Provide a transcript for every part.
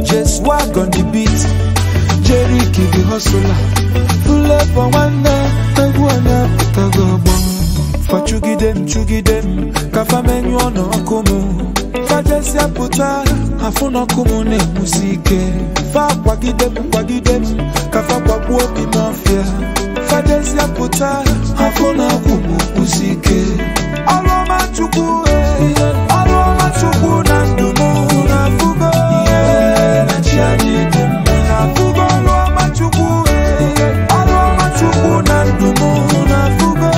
Just walk on the beat. Jerry Kid the hustler. Full up for one night. Egwu anya pụtago ọgbọ. Fa chugide m chugide m. Ka fa menyụọ n'ọkụ m. Fa jesịa pụta. Afụ n'ọkụ m na-enwusi ike. Fa kwagide m kwagide m. Ka fa kwagbuo obi m ọfịa. Fa jesịa pụta. Afụ n'ọkụ m kwụsi ike. Ọrụ ọma Chukwu eh. Ọrụ ọma Chukwu na ndụ m na-afụgo. Na chi anyị dị mma. Na-afụgo ọrụ ọma Chukwu eh. Ọrụ ọma Chukwu na ndụ m na-afụgo.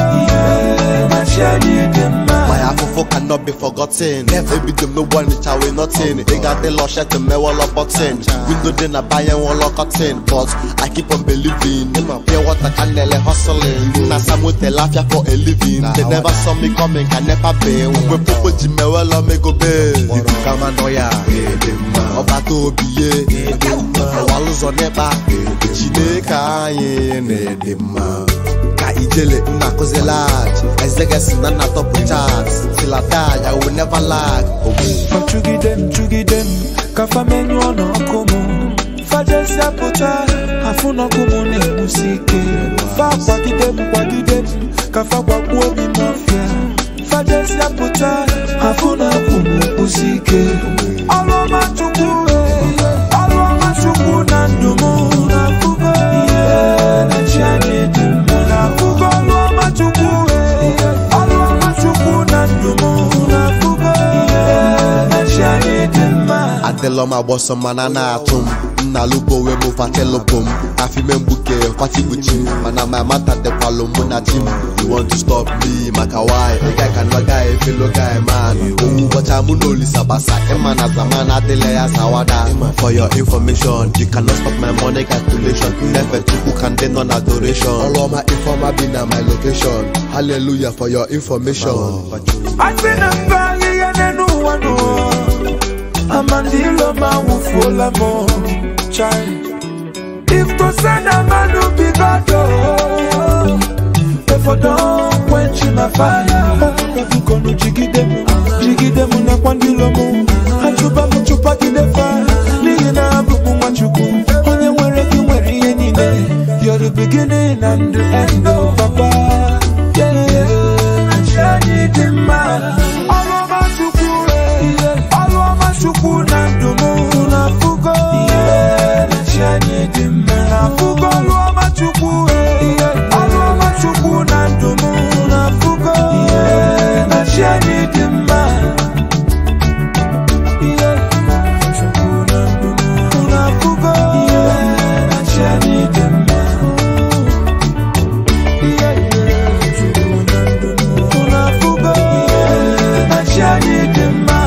Na chi anyị dị mma. My afofo cannot be forgotten. Ebi dem no one reach away nothing. They got the lush to me wall up button. Window then I buy and wall up cotton. But I keep on believing. Pure water can nearly hustling. Na some with the laugh for a living. They never saw me coming, can never be. We popo jime well on me go be. Ibu kama noya. Ọba tó biye. Ọwa lụzọ n'ịkpa. Chineke anyị na-ede mma. ka ijele nna kụzi lag ezegesi na nna tọpụ chat till I die I will never lag ogbu Fa chugide m chugide m ka fa menyụọ n'ọkụ m fa jesịa pụta afụ n'ọkụ m na-enwusi ike fa kwagide m kwagide m ka fa gbagbuo obi m ọfịa fa jesịa pụta afụ n'ọkụ m kwụsi ike ọrụ ọma chukwu eh, ọrụ ọma chukwu na ndụ m na-afụgo ihe na chi anyị dị mma na-afụgo ọrụ ọma chukwu eh, ọrụ ọma chukwu na ndụ m na-afụgo ihe na chi anyị dị mma adịlọ m agbọsọ mana na-atụ m nna lubo wee mụ fatelụbụ m afime mgbuke kwachigbuchi m mana my mata dịkwalụ mụ na chi m you want to stop me maka why ị gaghị ka nwa guy fellow guy man owu ụbọchị mụ na olisa gbasa ịma na zaman adịla ya sawada for your information you cannot stop my money calculation nefe chukwu ka ndị nọ na adoration ọrụ ọma ifeọma bi na my location hallelujah for your information asị na mba ahịhịa n'elu ụwa n'ụwa amandilo ma nwụfuola m chai if to say na mmadụ bigodo efodo quench my fire ebukọnụ jigide m jigide m nakwa ndị ilo m achụba m chụpagide fa n'ihi na abụ m nwachukwu onye nwere gị nwere ihe niile you're the beginning and the end of papa yeah, yeah. Achị anyị dị mma ọrụ ọma chukwu eh, ọrụ ọma chukwu na ndụ m na-afụgo Achị anyị dị mma na-afụgo ọrụ ọma chukwu eh, ọrụ ọma chukwu na ndụ m na-afụgo Achị anyị dị mma Chukwu na ndụ m na-afụgo Achị anyị dị mma unafuga maisha ni dema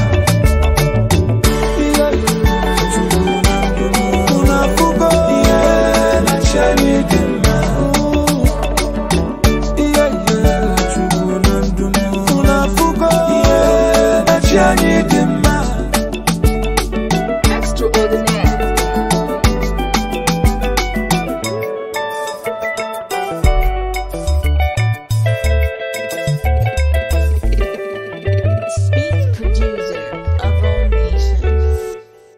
unafuga maisha ni dema unafuga maisha ni dema Extraordinaire. Speak producer of all nations.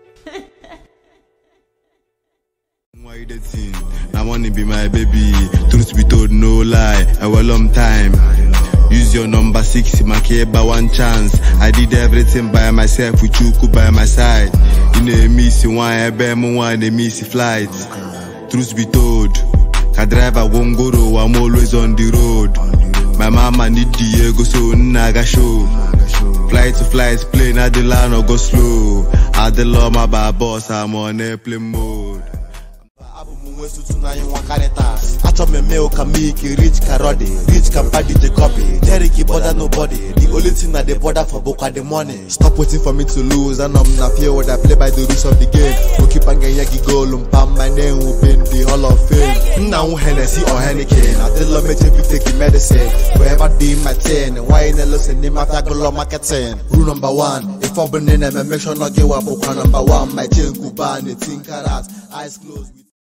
Why you the thing? I wanna be my baby. Truth be told, no lie. A well long time. Use your number six, my by one chance. I did everything by myself with you by my side. You know, miss one, I bear one, they miss flight. Truth be told, I drive a won't go, I'm always on the road. My mama need Diego, so naga show. Flight to flight, plane at the line or go slow. At the law, my bad boss, I'm on airplane mode. abụ m nwe sutu na anyị nwa karịta achọ m eme ụka miki rich karodi rich can buy DJ copy Derek bother nobody the only thing na dey bother for bukwa the money stop waiting for me to lose anọ m na fear where I play by the rules of the game goalkeeper ga-enye gị goolu mpa my name will be in the hall of fame nna nwu Hennessy or Heineken adịlọ meche fit take the medicine forever doing my thing why na listen n'ime after gụlọ marketing rule number one ife ọbụla ị na-eme make sure na gị wa bụkwa number one my chain kuba na 18 karat eyes closed with